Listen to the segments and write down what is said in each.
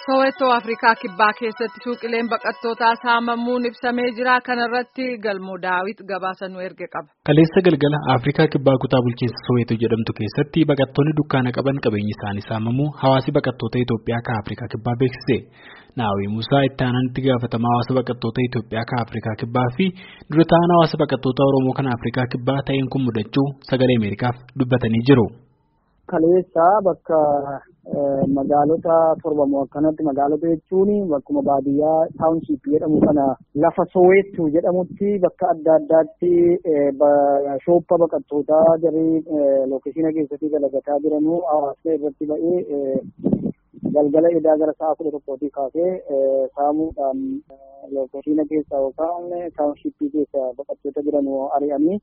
Soweetoo Afrikaa Kibbaa keessatti suuqileen baqattootaa saamamuun ibsamee jira. Kana irratti galmoo daawit gabaasa nu erge qaba. Kaleessa galgala Afrikaa Kibbaa kutaa bulchiinsa Soweetoo jedhamtu keessatti baqattoonni dukkaana qaban qabeenyi isaanii saamamuu hawaasi baqattoota Itoophiyaa kan Afrikaa Kibbaa beeksise. Naawwii Musaa itti aanaan itti gaafatamaa hawaasa baqattoota Itoophiyaa kan Afrikaa Kibbaa fi dura ta'an hawaasa baqattoota Oromoo kan Afrikaa Kibbaa ta'een kun mudachuu sagalee Ameerikaaf dubbatanii jiru. Kaleessa bakka magaalota torbamoo akkanatti magaalota jechuun bakkuma baadiyyaa taawunshiip jedhamu kana lafa soweettu jedhamutti bakka adda addaatti shooppa baqattootaa jarri lookeeshina keessatti dalagataa jiranuu hawaasni irratti ba'ee galgala edaa gara sa'a kudha tokkootii kaasee saamuudhaan lookeeshina keessa yookaan taawunshiippii keessa baqattoota jiranuu ari'anii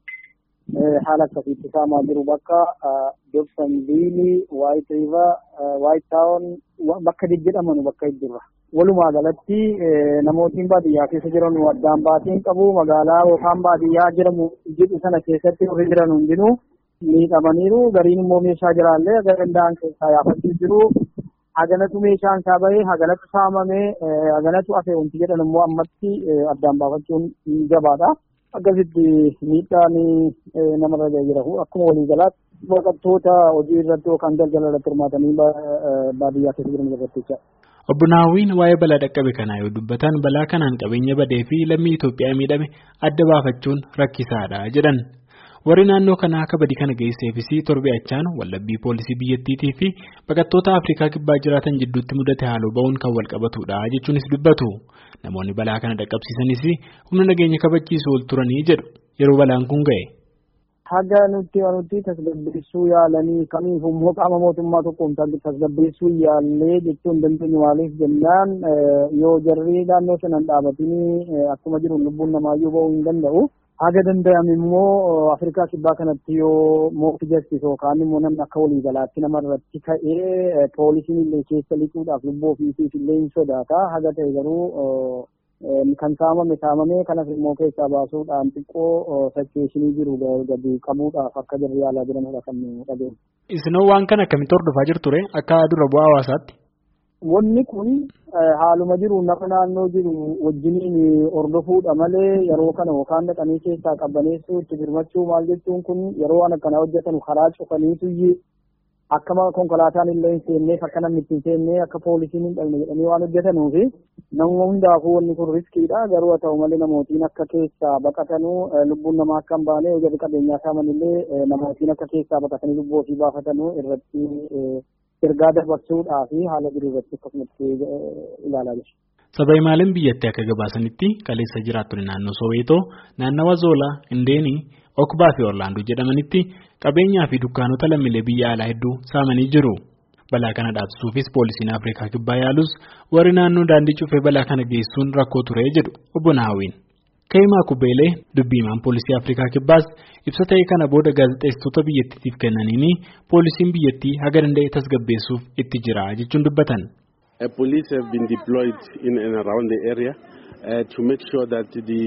haala akkasiitti saamaa jiru bakka Dobsanviilii, Waayit Riiver, Waayit Taawon bakka jedhaman bakka jirra. Walumaa galatti namootiin baadiyyaa keessa jiran addaan baatiin qabu magaalaa yookaan baadiyyaa jedhamu jedhu sana keessatti warri jiran hundinuu miidhamaniiru gariin immoo meeshaa jiraallee aga danda'an keessaa yaafachuu jiru. Haganatu meeshaan isaa bahee haganatu saamamee haganatu hafe wanti jedhan immoo ammatti addaan baafachuun gabaadha. Akkasitti miidhaan namarra jira akkuma waliigalaatti baqattoota hojii irratti yookaan daldala irratti hirmaatanii baadiyyaa keessa jiran irratti jecha. Obbo Naawwiin waa'ee balaa dhaqqabe kanaa yoo dubbatan balaa kanaan qabeenya badee fi lammii Itoophiyaa miidhame adda baafachuun rakkisaadha jedhan. Warri naannoo kanaa akka badii kana geesseefis torbee achaan wallabbii poolisii biyyattiitii fi baqattoota Afrikaa kibbaa jiraatan jidduutti mudate haaloo ba'uun kan wal qabatudha jechuunis dubbatu. Namoonni balaa kana dhaqqabsiisanis humna nageenya kabachiisu ol turanii jedhu yeroo balaan kun ga'e. Haga nuti nuti tasgabbeessuu yaalanii kamiif immoo qaama mootummaa tokkoon tasgabbeessuu yaallee jechuun dandeenyu maaliif jennaan yoo jarri naannoo sanan dhaabatanii akkuma jiru lubbuun namaayyuu ba'uu hin danda'u. Haga danda'ame immoo Afrikaa kibbaa kanatti yoo mootii jastis yookaan immoo namni akka waliigalaatti namarratti ka'ee poolisiin illee keessa lixuudhaaf lubbuu ofiisiif illee hin sodaata. Haga ta'e garuu kan saamame saamamee kanas immoo keessaa baasuudhaan xiqqoo fakkeessinii jiru gadi qabuudhaaf akka jarri yaalaa jiranidha kan dhabeenya. Isinoo waan kana akkamitti hordofaa jirture akka dura bu'aa hawaasaatti? Wanni kun haaluma jiru nama naannoo jiru wajjiniin hordofuudha malee yeroo kana yookaan dhaqanii keessaa qabbaneessuu itti firmachuu maal jechuun kun yeroo waan akkanaa hojjetan karaa cufaniitu akkama konkolaataan illee hin seenneef akka namni itti hin seennee akka poolisiin hin dhalne jedhanii waan hojjetanuuf nama hundaafuu wanni kun riskiidha garuu haa ta'u malee namootiin akka keessaa baqatanuu lubbuun namaa akka hin baane hojii qabeenyaa saaman illee namootiin akka keessaa baqatanii lubbuu ofii baafatanuu irratti ergaa dabarsuudhaa fi haala jiru irratti akkasumatti ilaalaa jira. Saba imaaleen biyyattii akka gabaasanitti kaleessa jiraattonni naannoo Soweetoo, naannawa Zoolaa, Indeenii, Okbaa fi Orlaandoo jedhamanitti qabeenyaa fi dukkaanota lammiilee biyya alaa hedduu saamanii jiru. Balaa kana dhaabsisuufis poolisiin Afrikaa kibbaa yaalus warri naannoo daandii cufee balaa kana geessuun rakkoo ture jedhu obbo Naawwiin. Ka'imaa Kubeelee dubbiimaan poolisii Afrikaa kibbaas ibsa ta'e kana booda gaazexeessitoota biyyattiitiif kennaniini poolisiin biyyattii haga danda'e tasgabbeessuuf itti jira jechuun dubbatan. Police have been deployed in and around the area uh, to make sure that the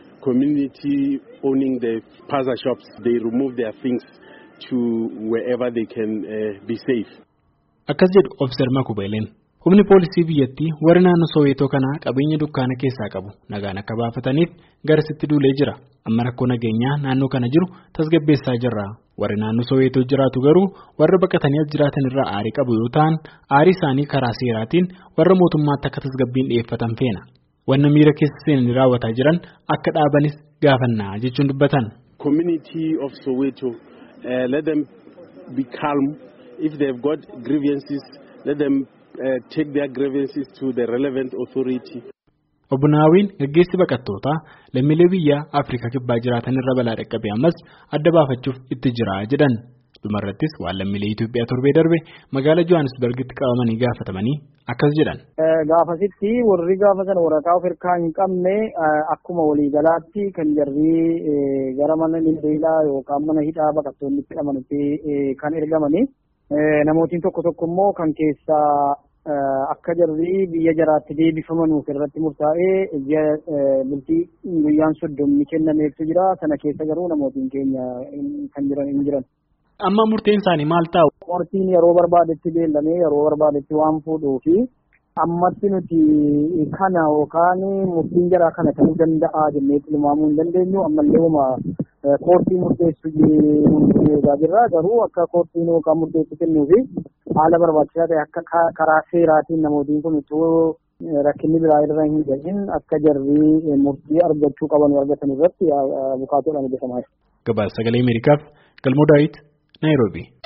community owning the plaza shops they remove their things to wherever they can uh, be safe. Akkas jedhu Officer Makubeeleen. Humni poolisii biyyattii warri naannoo Soweetoo kanaa qabeenya dukkaana keessaa qabu nagaan akka baafataniif garasitti duulee jira. Amma rakkoo nageenyaa naannoo kana jiru tasgabbeessaa jirra. Warri naannoo Soweetoo jiraatu garuu warra baqatanii as jiraatan irraa aarii qabu yoo ta'an aarii isaanii karaa seeraatiin warra mootummaatti akka tasgabbiin dhiyeeffatan feena. Wanna miira keessa seenanii raawwataa jiran akka dhaabanis gaafannaa jechuun dubbatan. Community of Soweto uh, let them be calm if they've got grievances let them Uh, take their grievances to the relevant authority. Obbo Naawwiin gaggeessi baqattootaa lammiilee biyya Afrikaa kibbaa jiraatan irra balaa dhaqqabe ammas adda baafachuuf itti jira jedhan. Dhumarrattis waan lammiilee Itoophiyaa torbee darbe magaalaa Johannesburgitti qabamanii gaafatamanii akkas jedhan. Gaafasitti warri gaafa sana waraqaa of hirkaa hin qabne akkuma waliigalaatti kan jarri gara mana lilbeelaa yookaan mana hidhaa baqattoonni itti hidhamanitti kan ergamanii. Namootiin tokko tokko immoo kan keessaa akka jarri biyya jaraatti deebifamanuuf irratti murtaa'ee ji'a bultii guyyaan soddomni kennameeftu jira. Sana keessa garuu namootiin keenya kan jiran hin jiran. Amma murteen isaanii maal ta'u? Murtiin yeroo barbaadetti beellamee yeroo barbaadetti waan fuudhuu fi ammatti nuti kana yookaan murtiin jaraa kana ta'uu danda'a jennee tilmaamuu hin dandeenyu ammallee uma koortii murteessu eegaa jirra garuu akka koortiin yookaan murteessu kennuu fi haala barbaachisaa ta'e akka karaa seeraatiin namootiin kun utuu rakkinni biraa irra hin gahin akka jarri murtii argachuu qaban argatan irratti bukaatoodhaan hojjetamaa jira. Gabaasa sagalee Ameerikaaf Galmoo Daawit Naayiroobii.